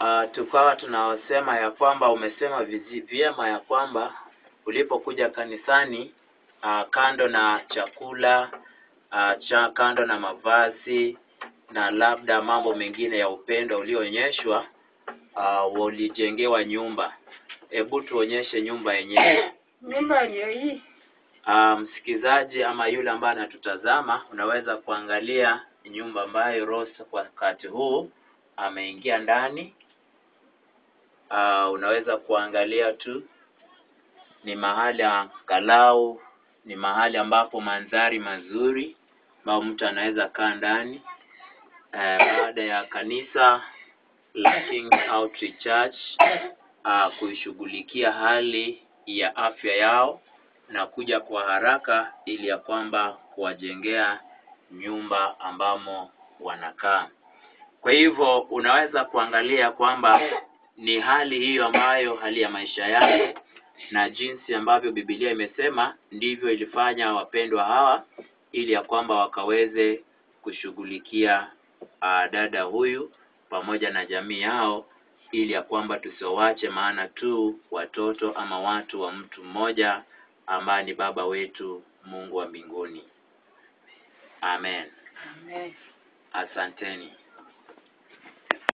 uh, tukawa tunaosema ya kwamba umesema vizi, vyema ya kwamba ulipokuja kanisani uh, kando na chakula uh, cha kando na mavazi na labda mambo mengine ya upendo ulioonyeshwa uh, ulijengewa nyumba. Hebu tuonyeshe nyumba yenyewe. Nyumba ndio hii. Uh, msikizaji ama yule ambaye anatutazama unaweza kuangalia nyumba ambayo Rose kwa wakati huu ameingia ndani. Uh, unaweza kuangalia tu ni mahali angalau ni mahali ambapo mandhari mazuri ambao mtu anaweza kaa ndani uh, baada ya kanisa la King's Outreach Church uh, kuishughulikia hali ya afya yao na kuja kwa haraka ili ya kwamba kuwajengea nyumba ambamo wanakaa. Kwa hivyo unaweza kuangalia kwamba ni hali hiyo ambayo hali ya maisha yake na jinsi ambavyo Biblia imesema ndivyo ilifanya wapendwa hawa ili ya kwamba wakaweze kushughulikia uh, dada huyu pamoja na jamii yao ili ya kwamba tusiowache maana tu watoto ama watu wa mtu mmoja ambaye ni baba wetu Mungu wa mbinguni. Amen. Amen. Asanteni.